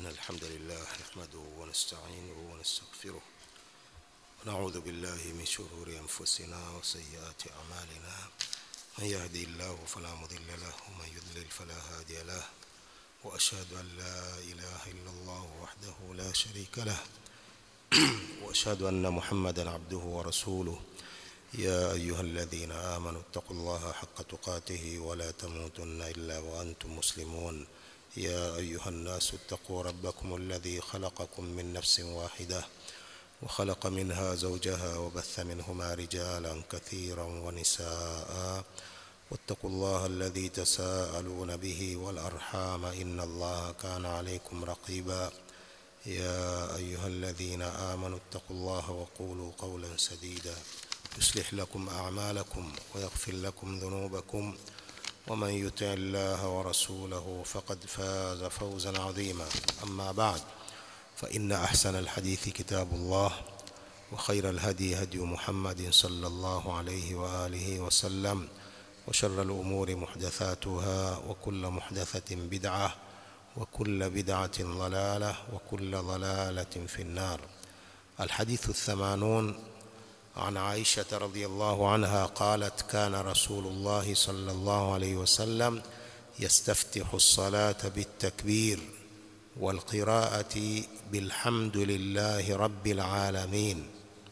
إن الحمد لله نحمده ونستعينه ونستغفره ونعوذ بالله من شرور أنفسنا وسيئات أعمالنا من يهدي الله فلا مضل له ومن يضلل فلا هادي له وأشهد أن لا إله إلا الله وحده لا شريك له وأشهد أن محمدا عبده ورسوله يا أيها الذين آمنوا اتقوا الله حق تقاته ولا تموتن إلا وأنتم مسلمون يا أيها الناس اتقوا ربكم الذي خلقكم من نفس واحدة وخلق منها زوجها وبث منهما رجالا كثيرا ونساء واتقوا الله الذي تساءلون به والأرحام إن الله كان عليكم رقيبا يا أيها الذين آمنوا اتقوا الله وقولوا قولا سديدا يصلح لكم أعمالكم ويغفر لكم ذنوبكم ومن يطع الله ورسوله فقد فاز فوزا عظيما أما بعد فإن أحسن الحديث كتاب الله وخير الهدي هدي محمد صلى الله عليه وآله وسلم وشر الأمور محدثاتها وكل محدثة بدعة وكل بدعة ضلالة وكل ضلالة في النار الحديث الثمانون عن عائشة رضي الله عنها قالت كان رسول الله صلى الله عليه وسلم يستفتح الصلاة بالتكبير والقراءة بالحمد لله رب العالمين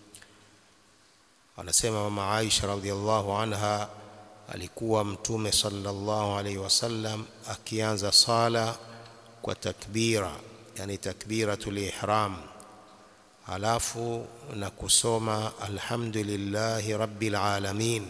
anasema mama Aisha radhiallahu anha alikuwa mtume sallallahu alaihi wasallam akianza sala kwa takbira yani takbiratul ihram halafu na kusoma alhamdulillahi rabbil alamin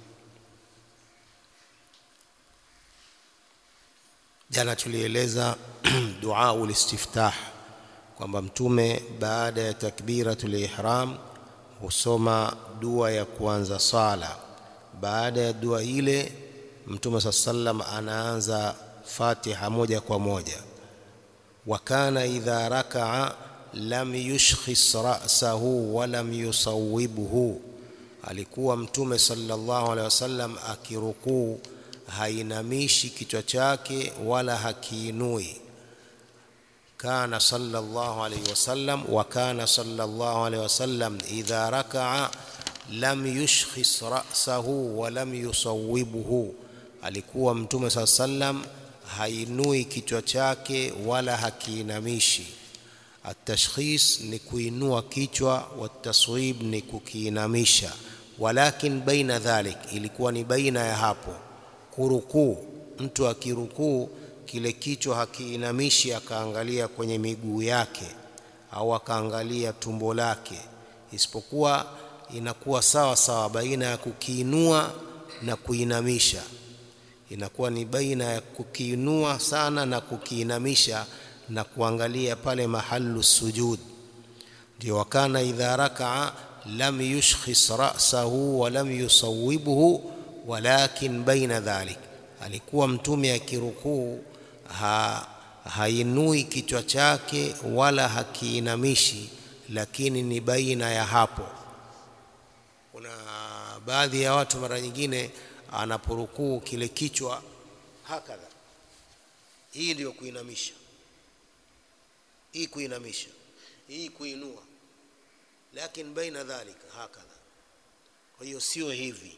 jana tulieleza dua ulistiftah kwamba mtume baada ya takbiratul ihram husoma dua ya kuanza sala baada ya dua ile mtume saa sallam anaanza fatiha moja kwa moja wa kana idha rakaa lam yushkhis ra'sahu wa lam yusawwibhu alikuwa mtume sallallahu alaihi wasallam akirukuu hainamishi kichwa chake wala hakiinui kana sallallahu alaihi wasallam wa kana sallallahu alaihi wasallam idha raka'a lam yushkhis ra'sahu wa lam yusawwibhu alikuwa mtume sallallahu alaihi wasallam hainui kichwa chake wala hakiinamishi التشخيص ni kuinua kichwa wataswib ni kukiinamisha walakin baina dhalik ilikuwa ni baina ya hapo kurukuu mtu akirukuu kile kichwa hakiinamishi akaangalia kwenye miguu yake au akaangalia tumbo lake isipokuwa inakuwa sawa sawa baina ya kukiinua na kuinamisha inakuwa ni baina ya kukiinua sana na kukiinamisha na kuangalia pale mahalu sujud ndio wakana idha rakaa lam yushkhis ra'sahu wa lam yusawwibhu walakin baina dhalik alikuwa mtume akirukuu ha, hainui kichwa chake wala hakiinamishi lakini ni baina ya hapo kuna baadhi ya watu mara nyingine anaporukuu kile kichwa hakadha hii ndiyo kuinamisha hii kuinamisha hii kuinua lakini baina dhalika hakadha kwa hiyo sio hivi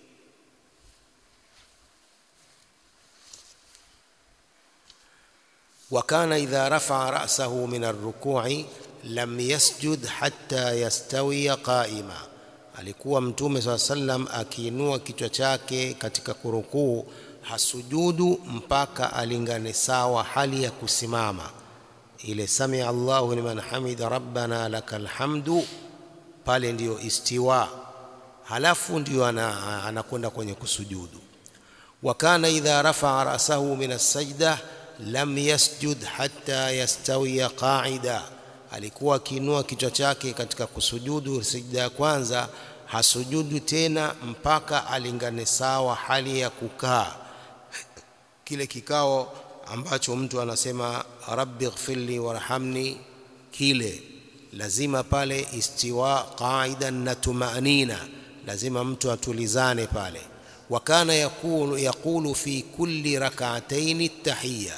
وكان إذا رفع رأسه من الركوع لم يسجد حتى يستوي قائما alikuwa mtume saa sallam akiinua kichwa chake katika kurukuu hasujudu mpaka alingane sawa hali ya kusimama ile sami Allahu liman hamida rabbana lakal hamdu pale ndiyo istiwa halafu ndiyo anakwenda kwenye kusujudu wa kana idha rafa'a ra'sahu min as-sajda lam yasjud hatta yastawiya qa'ida alikuwa akiinua kichwa chake katika kusujudu sijda ya kwanza hasujudu tena mpaka alingane sawa hali ya kukaa kile kikao ambacho mtu anasema rabbi ighfirli warhamni kile lazima pale istiwa qaidan na tumanina lazima mtu atulizane pale wakana yakulu, yakulu fi kulli rak'atayn tahiyya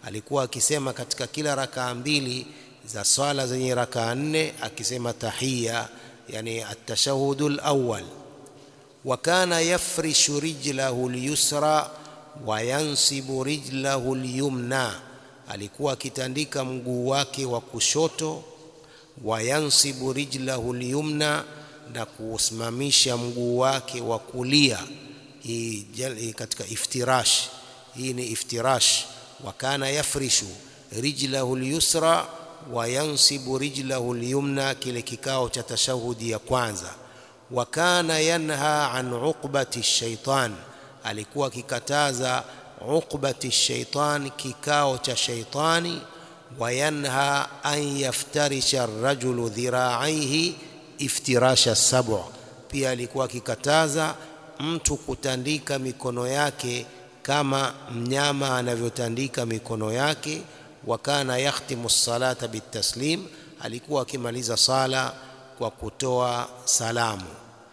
alikuwa akisema katika kila rakaa mbili za swala zenye rakaa nne akisema tahiyya yani at-tashahhudu al-awwal wa kana yafrishu rijlahu al-yusra wa yansibu rijlahu al-yumna alikuwa akitandika mguu wake wa kushoto wa yansibu rijlahu al-yumna na kusimamisha mguu wake wa kulia hii katika iftirash hii ni iftirash wa kana yafrishu rijlahu al-yusra wa yansibu rijlahu al-yumna kile kikao cha tashahudi ya kwanza wa kana yanha an uqbati shaitan alikuwa akikataza uqbati shaitan kikao cha shaitani wa yanha an yaftarisha ar-rajulu dhira'aihi iftirasha sab'a pia alikuwa akikataza mtu kutandika mikono yake kama mnyama anavyotandika mikono yake wa kana yakhtimu salata bitaslim alikuwa akimaliza sala kwa kutoa salamu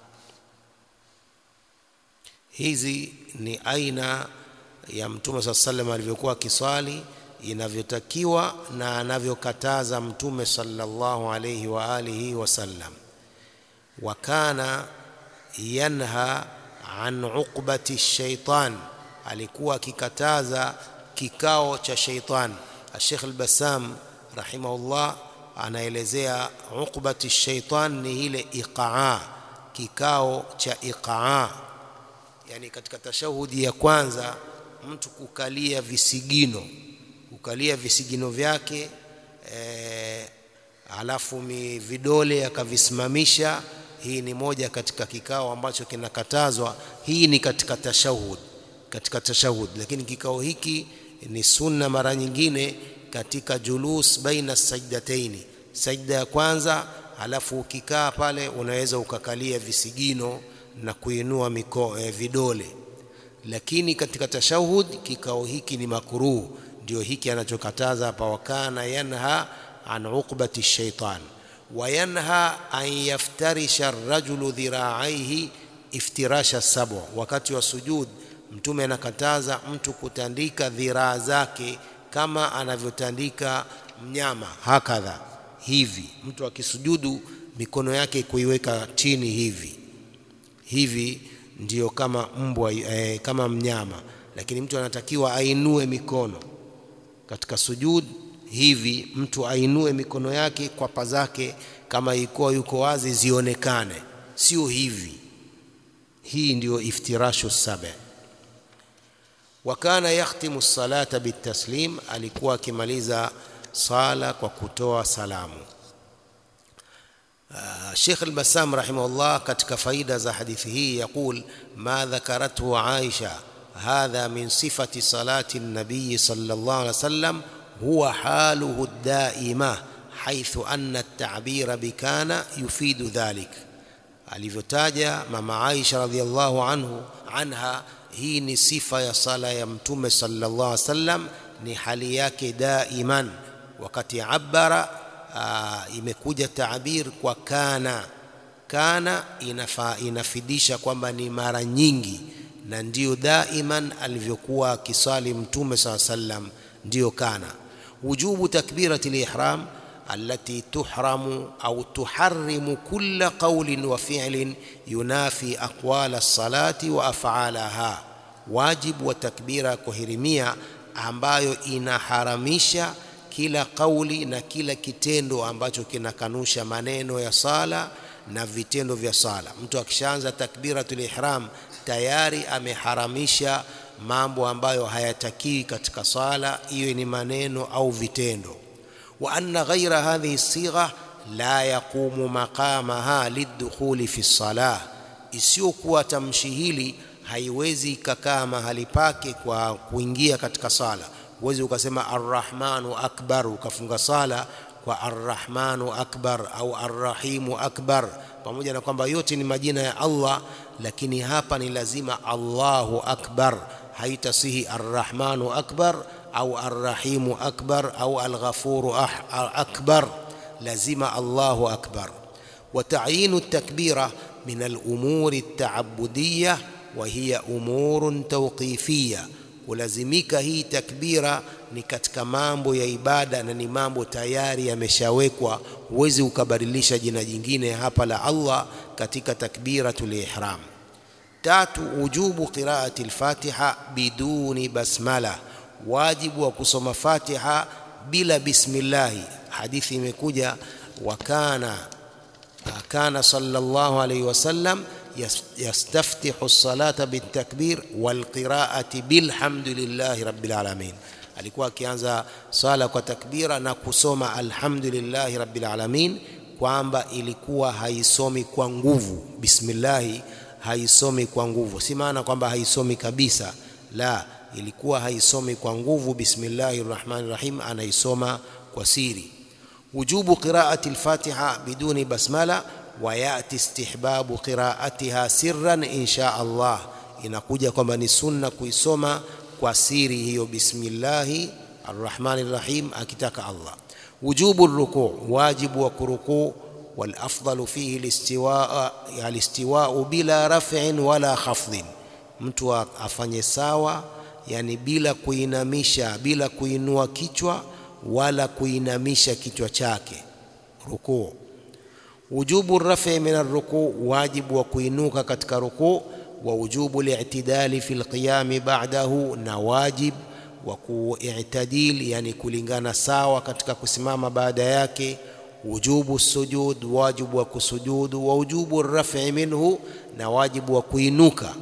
hizi ni aina ya mtume saa sallam alivyokuwa akiswali inavyotakiwa na anavyokataza mtume sallallahu alayhi wa alihi wasallam wa kana yanha an uqbati shaitan alikuwa akikataza kikao cha shaitan Sheikh al-Bassam rahimahullah anaelezea uqbati shaitan ni ile iqaa kikao cha iqaa yani katika tashahudi ya kwanza mtu kukalia visigino kukalia visigino vyake e, alafu mi vidole akavisimamisha hii ni moja katika kikao ambacho kinakatazwa hii ni katika tashahud katika tashahud lakini kikao hiki ni sunna mara nyingine katika julus baina sajdataini sajda ya kwanza alafu ukikaa pale unaweza ukakalia visigino na kuinua miko eh, vidole lakini katika tashahud kikao hiki ni makruh ndio hiki anachokataza hapa wakana yanha an uqbati shaitan wayanha an yaftarisha ar-rajulu dhira'aihi iftirasha sab'a wakati wa sujud mtume anakataza mtu kutandika dhiraa zake kama anavyotandika mnyama hakadha hivi mtu akisujudu mikono yake kuiweka chini hivi hivi ndiyo kama mbwa eh, kama mnyama lakini mtu anatakiwa ainue mikono katika sujud hivi mtu ainue mikono yake kwapa zake kama ikuwa yuko wazi zionekane sio hivi hii ndiyo iftirashu saba wa kana yakhtimu salata bitaslim alikuwa akimaliza sala kwa kutoa salamu Sheikh al-Bassam rahimahullah katika faida za hadithi hii yaqul ma dhakarathu Aisha hadha min sifati salati an-nabiy sallallahu alaihi wasallam huwa haluhu ad-daima haythu anna at-ta'bira bikana yufidu dhalik alivyotaja mama Aisha radhiallahu anhu anha hii ni sifa ya sala ya mtume sallallahu alaihi wasallam ni hali yake daiman wakati abara aa, imekuja taabir kwa kana kana inafa, inafidisha kwamba ni mara nyingi na ndiyo daiman alivyokuwa akisali mtume saa sallam ndiyo kana wujubu takbirati lihram التي تحرم أو تحرم كل قول وفعل ينافي أقوال الصلاة وأفعالها واجب وتكبير كهرمية ambayo inaharamisha kila kauli na kila kitendo ambacho kinakanusha maneno ya sala na vitendo vya sala. Mtu akishaanza takbiratul ihram tayari ameharamisha mambo ambayo hayatakiwi katika sala, iwe ni maneno au vitendo. wa anna ghaira hadhihi sigha la yaqumu maqamaha lidukhuli fi salah, isiyokuwa tamshi hili haiwezi ikakaa mahali pake kwa kuingia katika sala. Huwezi ukasema arrahmanu akbar ukafunga sala kwa arrahmanu akbar au arrahimu akbar, pamoja na kwamba yote ni majina ya Allah, lakini hapa ni lazima Allahu akbar. Haitasihi arrahmanu akbar au arrahimu akbar au alghafuru akbar, lazima Allahu akbar. Wa ta'yinu takbira min al-umuri at-ta'abbudiyya wa hiya umurun tawqifiyya kulazimika hii takbira ni katika mambo ya ibada na ni mambo tayari yameshawekwa huwezi ukabadilisha jina jingine hapa la Allah katika takbiratul ihram tatu wujubu qiraati al-fatiha biduni basmala wajibu wa kusoma fatiha bila bismillahi hadithi imekuja wakana kana sallallahu alayhi wasallam yastaftihu as-salata bitakbir walqiraati bilhamdulillahi rabbil alamin alikuwa akianza sala kwa takbira na kusoma alhamdulillahi rabbil alamin kwamba ilikuwa haisomi kwa nguvu bismillahi haisomi kwa nguvu si maana kwamba haisomi kabisa la ilikuwa haisomi kwa nguvu bismillahir rahmanir rahim anaisoma kwa siri wujubu qiraati al-fatiha biduni basmala wa yati istihbabu qiraatiha sirran insha Allah inakuja kwamba ni sunna kuisoma kwa siri hiyo bismillahi arrahmanir rahim akitaka Allah wujubu ruku wajibu wa kurukuu والافضل فيه الاستواء الاستواء بلا رفع ولا خفض mtu afanye sawa yani bila kuinamisha bila kuinua kichwa wala kuinamisha kichwa chake rukuu wujubu rafi min arrukuu wajibu wa kuinuka katika rukuu wa wujubu li'tidali fi alqiyam ba'dahu na wajib wa ku'tadil yani kulingana sawa katika kusimama baada yake wujubu sujud wajibu wa kusujudu wa wujubu rafi minhu na wajibu wa kuinuka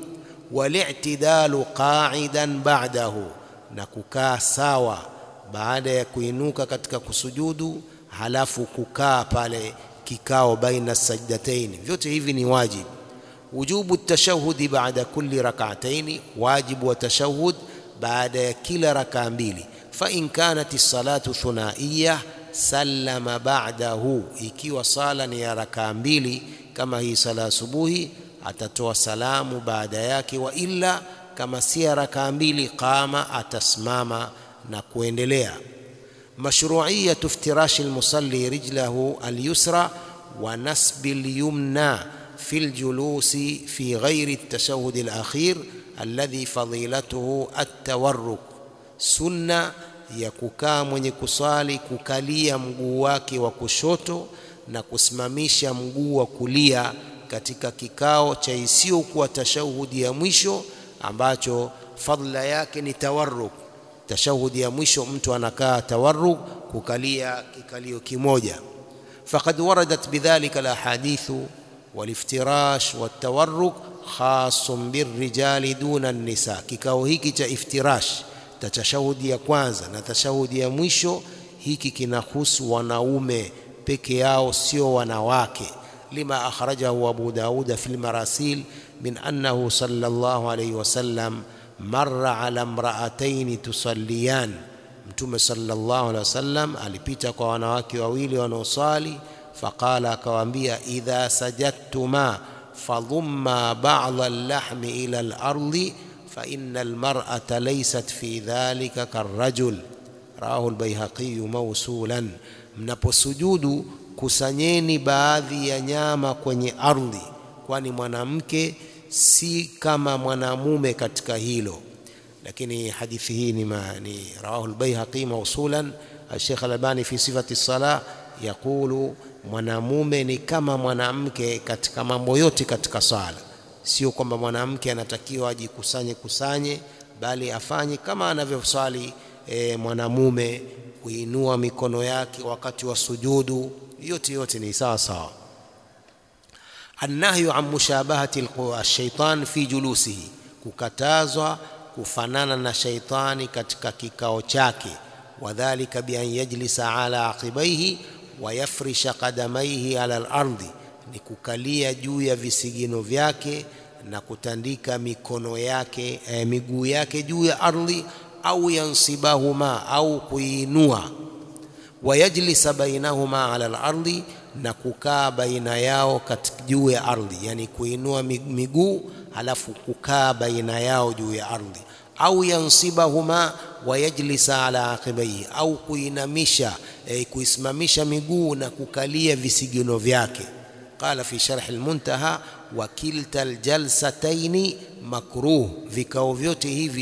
wali'tidalu qa'idan ba'dahu na kukaa sawa baada ya kuinuka katika kusujudu halafu kukaa pale kikao baina sajdatain vyote hivi ni wajibu wujubu tashahudi baada kulli rak'ataini wajibu wa tashahud baada ya kila rakaa mbili fa in kanat as-salatu thunaiyah sallama ba'dahu ikiwa sala ni ya rakaa mbili kama hii sala asubuhi atatoa salamu baada yake wa illa kama si ya rakaa mbili qama atasimama na kuendelea mashru'iyatu iftirashi almusalli rijlahu alyusra wa nasbi alyumna في الجلوس في غير التشهد الأخير الذي فضيلته التورك سنة ya kukaa mwenye kuswali kukalia mguu wake wa kushoto na kusimamisha mguu wa kulia katika kikao cha isiyokuwa tashahudi ya mwisho ambacho fadla yake ni tawarruk tashahudi ya mwisho mtu anakaa tawarruk kukalia kikalio kimoja faqad waradat bidhalika alahadithu waliftirash watawarruk khasun birrijali duna nisa kikao hiki cha iftirash tashahudi ya kwanza na tashahudi ya mwisho hiki kinahusu wanaume peke yao sio wanawake lima akhrajahu Abu Dauda fi al-marasil min annahu sallallahu alayhi wasallam marra ala imra'atayn tusalliyan mtume sallallahu alayhi wasallam alipita kwa wanawake wawili wanaosali faqala akawaambia idha sajadtuma fadhumma ba'dha al-lahmi ila al-ardi فإن المرأة ليست في ذلك كالرجل رواه البيهقي موصولا mnaposujudu kusanyeni baadhi ya nyama kwenye ardhi kwani mwanamke si kama mwanamume katika hilo lakini hadithi hii ni, ma, ni rawahu al-Baihaqi mawsulan al-Sheikh al-Albani fi sifati as-sala yaqulu mwanamume ni kama mwanamke katika mambo yote katika sala sio kwamba mwanamke anatakiwa ajikusanye kusanye bali afanye kama anavyoswali e, mwanamume kuinua mikono yake wakati wa sujudu yote yote ni sawa sawa annahyu an mushabahati alshaitan fi julusihi kukatazwa kufanana na shaitani katika kikao chake wadhalika bi an yajlisa ala aqibaihi wa yafrisha qadamaihi ala al-ardi ni kukalia juu ya visigino vyake na kutandika mikono yake eh, miguu yake juu ya ardhi au yansibahuma au kuinua wayajlisa bainahuma ala al-ardi na kukaa baina yao katika juu ya ardhi yani kuinua miguu halafu kukaa baina yao juu ya ardhi au yansibahuma wayajlisa ala aqibaihi au kuinamisha eh, kuisimamisha miguu na kukalia visigino vyake قال في شرح المنتهى وكلتا الجلستين مكروه vikao vyote hivi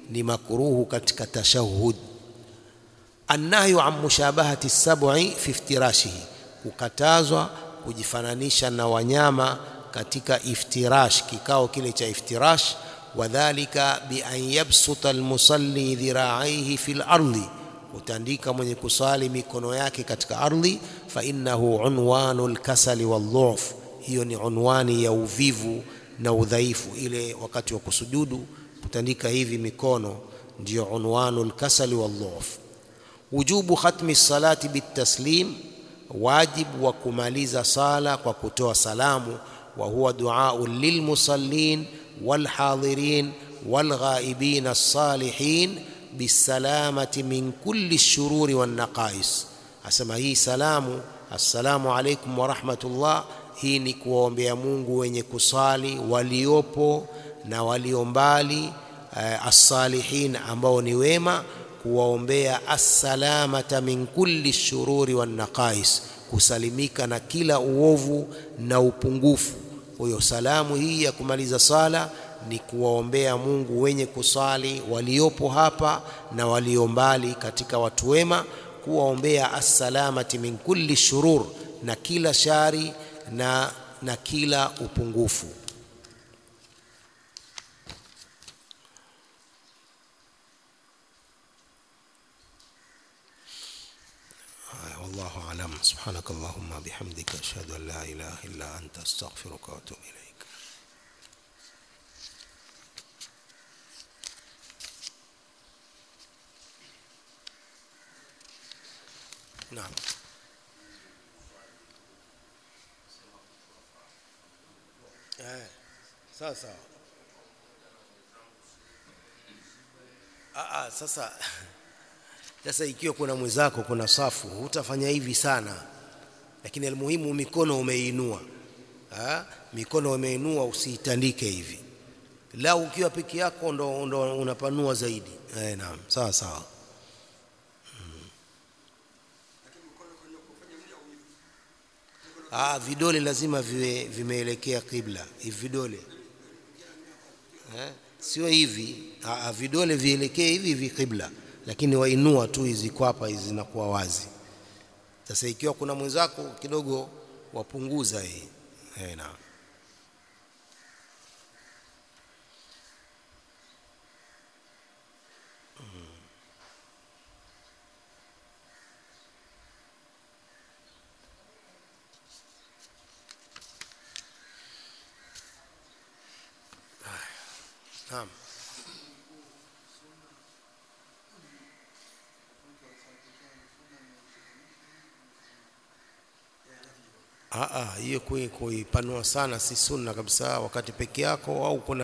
ni makruhu katika tashahud annahyu an mushabahati sab'i fi iftirashihi kukatazwa kujifananisha na wanyama katika iftirash kikao kile cha iftirash wadhalika bi an yabsuta almusalli dhira'aihi fil ardi kutandika mwenye kusali mikono yake katika ardhi fa innahu unwanu lkasali waldhuf hiyo ni unwani ya uvivu na udhaifu ile wakati wa kusujudu kutandika hivi mikono ndio unwanu lkasali waldhuf wujubu khatmi salati bitaslim wajibu wa kumaliza sala kwa kutoa salamu wa huwa duau lilmusallin walhadhirin walghaibin alsalihin bisalamati min kulli shururi wannaqais asema hii salamu assalamu alaikum warahmatullah hii ni kuwaombea mungu wenye kusali waliopo na walio mbali uh, assalihin ambao ni wema kuwaombea assalamata min kulli shururi wannaqais kusalimika na kila uovu na upungufu kwa hiyo salamu hii ya kumaliza sala ni kuwaombea Mungu wenye kusali waliopo hapa na walio mbali katika watu wema, kuwaombea assalamati min kulli shurur, na kila shari na, na kila upungufu. والله أعلم سبحانك اللهم بحمدك أشهد أن لا إله إلا أنت أستغفرك وأتوب إليك نعم eh, sasa ah, ah, sasa sasa ikiwa kuna mwenzako kuna safu hutafanya hivi sana lakini almuhimu mikono umeinua ha? mikono umeinua usiitandike hivi la ukiwa peke yako ndo, ndo unapanua zaidi eh, naam sawa sawa Ah, vidole lazima viwe vimeelekea kibla hivi vidole eh? Sio hivi ah, vidole vielekee hivi hivi kibla, lakini wainua tu hizi kwapa hizi zinakuwa wazi. Sasa ikiwa kuna mwenzako kidogo wapunguza hii eh, naam. Naam. Ah, ah, hiyo kui- kuipanua sana si sunna kabisa wakati peke yako au kuna